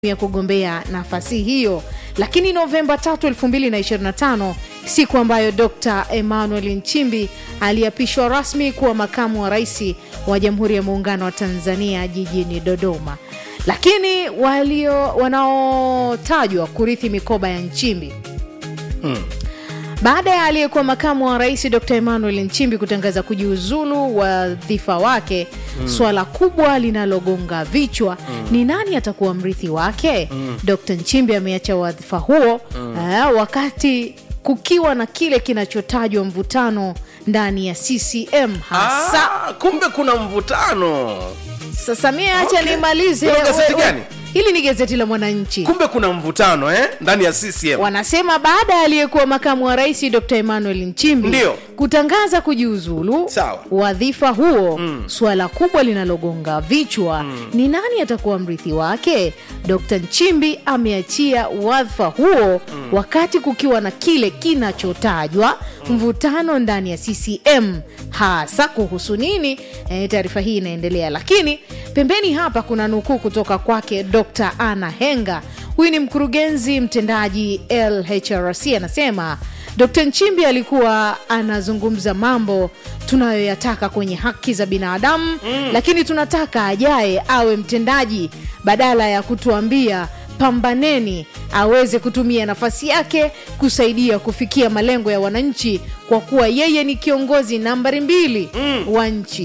ya kugombea nafasi hiyo. Lakini Novemba 3, 2025 siku ambayo Dr. Emmanuel Nchimbi aliapishwa rasmi kuwa makamu wa rais wa Jamhuri ya Muungano wa Tanzania jijini Dodoma. Lakini walio wanaotajwa kurithi mikoba ya Nchimbi baada ya aliyekuwa makamu wa rais Dr. Emmanuel Nchimbi kutangaza kujiuzulu wadhifa wake, swala kubwa linalogonga vichwa ni nani atakuwa mrithi wake. Dr. Nchimbi ameacha wadhifa huo eh, wakati kukiwa na kile kinachotajwa mvutano ndani ya CCM hasa. Ah, kumbe kuna mvutano Sasa mie acha Okay. nimalize. Hilo gazeti We- we- gani? Hili ni gazeti la Mwananchi. kumbe kuna mvutano eh? ndani ya CCM Wanasema baada ya aliyekuwa makamu wa rais Dr. Emmanuel Nchimbi Ndio. kutangaza kujiuzulu Sawa. wadhifa huo, suala kubwa linalogonga vichwa ni nani atakuwa mrithi wake. Dr. Nchimbi ameachia wadhifa huo wakati kukiwa na kile kinachotajwa mvutano ndani ya CCM hasa kuhusu nini? E, taarifa hii inaendelea, lakini pembeni hapa kuna nukuu kutoka kwake Dr. Anna Henga. Huyu ni mkurugenzi mtendaji LHRC, anasema Dr. Nchimbi alikuwa anazungumza mambo tunayoyataka kwenye haki za binadamu lakini tunataka ajaye awe mtendaji badala ya kutuambia pambaneni, aweze kutumia nafasi yake kusaidia kufikia malengo ya wananchi, kwa kuwa yeye ni kiongozi nambari mbili wa nchi.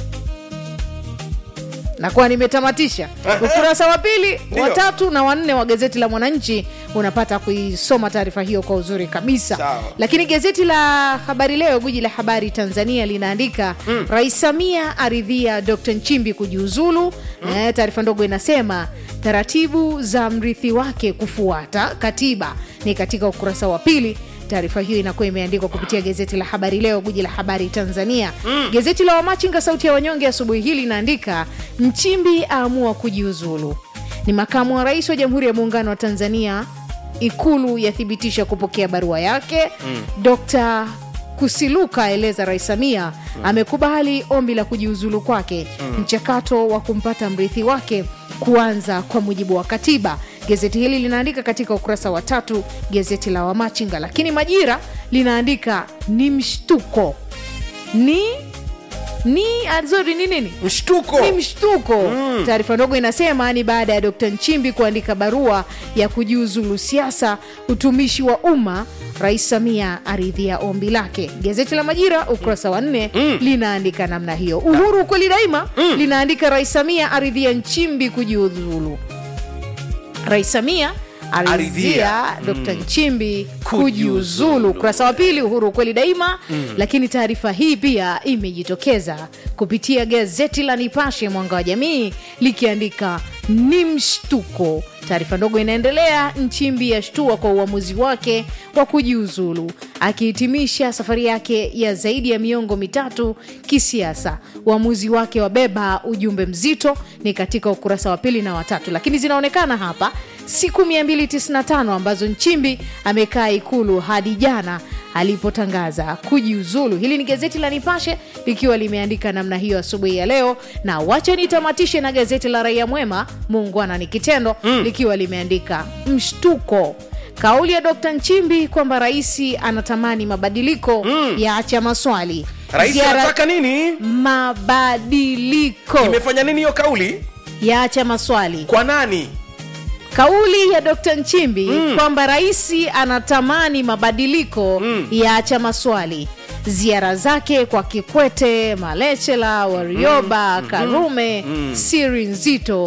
Nakuwa nimetamatisha ukurasa wa pili, Ndio. wa tatu na wanne wa gazeti la Mwananchi. Unapata kuisoma taarifa hiyo kwa uzuri kabisa. Sawa. Lakini gazeti la Habari Leo, gwiji la habari Tanzania, linaandika Rais Samia aridhia Dr. Nchimbi kujiuzulu. Eh, taarifa ndogo inasema taratibu za mrithi wake kufuata katiba, ni katika ukurasa wa pili. Taarifa hiyo inakuwa imeandikwa kupitia gazeti la Habari Leo, gwiji la habari Tanzania. Gazeti la Wamachinga, sauti ya wanyonge, asubuhi hii linaandika Nchimbi aamua kujiuzulu, ni makamu wa rais wa Jamhuri ya Muungano wa Tanzania. Ikulu yathibitisha kupokea barua yake. Dr. Kusiluka aeleza Rais Samia amekubali ombi la kujiuzulu kwake, mchakato wa kumpata mrithi wake kuanza kwa mujibu wa katiba. Gazeti hili linaandika katika ukurasa wa tatu, gazeti la Wamachinga. Lakini Majira linaandika ni mshtuko, ni ni azori ni nini mshtuko ni mshtuko. Taarifa ndogo inasema ni baada ya Dr. Nchimbi kuandika barua ya kujiuzulu siasa, utumishi wa umma, Rais Samia aridhia ombi lake. Gazeti la Majira ukurasa wa nne linaandika namna hiyo. Uhuru kweli daima linaandika Rais Samia aridhia Nchimbi kujiuzulu. Rais Samia aridhia Aridhia. Dr. Nchimbi Kujiuzulu. kujiuzulu. Ukurasa wa pili Uhuru kweli daima. Lakini taarifa hii pia imejitokeza kupitia gazeti la Nipashe Mwanga wa Jamii likiandika ni mshtuko. Taarifa ndogo inaendelea, Nchimbi yashtua kwa uamuzi wake wa kujiuzulu, akihitimisha safari yake ya zaidi ya miongo mitatu kisiasa. Uamuzi wake wabeba ujumbe mzito, ni katika ukurasa wa pili na watatu, lakini zinaonekana hapa siku 295 ambazo Nchimbi amekaa Ikulu hadi jana alipotangaza kujiuzulu. Hili ni gazeti la Nipashe likiwa limeandika namna hiyo asubuhi ya leo, na wacha nitamatishe na gazeti la Raia Mwema, muungwana ni kitendo, likiwa limeandika mshtuko Kauli ya Dkt. Nchimbi kwamba rais anatamani mabadiliko ya acha maswali. rais Ziara- anataka nini mabadiliko imefanya nini hiyo kauli ya acha maswali. kwa nani Kauli ya Dkt. Nchimbi kwamba rais anatamani mabadiliko ya acha maswali. Ziara zake kwa Kikwete, Malechela, Warioba, Karume, siri nzito,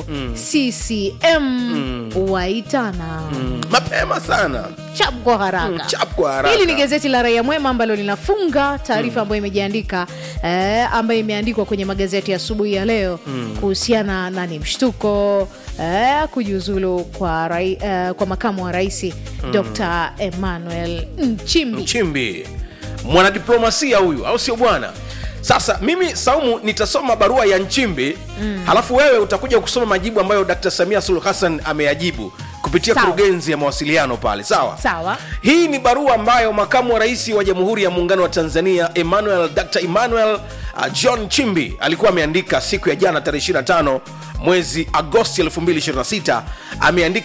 CCM waitana mapema sana chap kwa haraka. Mm, chap kwa haraka. Hili ni gazeti la Raia Mwema ambalo linafunga taarifa ambayo imejiandika eh, ambayo imeandikwa kwenye magazeti ya asubuhi ya leo kuhusiana na ni mshtuko eh, kujiuzulu kwa, rai, eh, kwa makamu wa rais Dr. Emmanuel Nchimbi. Nchimbi mwanadiplomasia huyu, au sio bwana? Sasa mimi Saumu nitasoma barua ya Nchimbi halafu wewe utakuja kusoma majibu ambayo Dkt. Samia Suluhu Hassan ameyajibu kupitia Sawa. kurugenzi ya mawasiliano pale, sawa? Sawa. Hii ni barua ambayo makamu wa rais wa Jamhuri ya Muungano wa Tanzania Emmanuel Dr. Emmanuel uh, john chimbi alikuwa ameandika siku ya jana tarehe 25 mwezi agosti 2026 ameandika